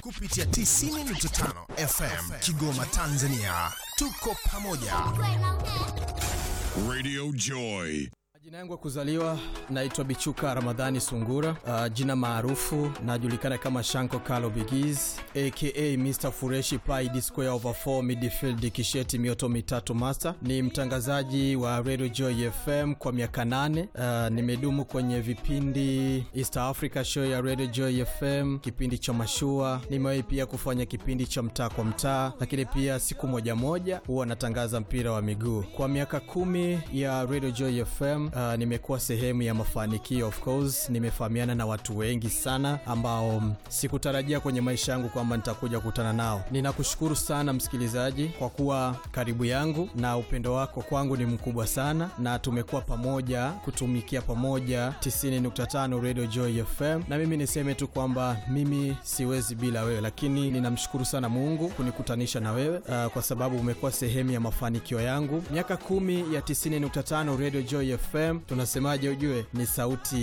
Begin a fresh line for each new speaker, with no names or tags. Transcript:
kupitia 90.5 FM Kigoma, Tanzania. Tuko pamoja.
Radio Joy.
Jina yangu ya kuzaliwa naitwa Bichuka Ramadhani Sungura. Uh, jina maarufu najulikana kama Shanko Kalo Bigiz aka Mr Fureshi Pai D square over 4 midfield kisheti mioto mitatu master. Ni mtangazaji wa Radio Joy FM kwa miaka nane. Uh, nimedumu kwenye vipindi East Africa show ya Radio Joy FM, kipindi cha mashua. Nimewahi pia kufanya kipindi cha mtaa kwa mtaa, lakini pia siku moja moja huwa natangaza mpira wa miguu. Kwa miaka kumi ya Radio Joy FM uh, nimekuwa sehemu ya mafanikio of course. Nimefahamiana na watu wengi sana ambao mm, sikutarajia kwenye maisha yangu kwamba nitakuja kukutana nao. Ninakushukuru sana msikilizaji kwa kuwa karibu yangu, na upendo wako kwangu ni mkubwa sana, na tumekuwa pamoja kutumikia pamoja 90.5 Radio Joy FM, na mimi niseme tu kwamba mimi siwezi bila wewe, lakini ninamshukuru sana Mungu kunikutanisha na wewe uh, kwa sababu umekuwa sehemu ya mafanikio yangu. Miaka kumi ya 90.5 Radio Joy FM, tunasemaje? Ujue ni sauti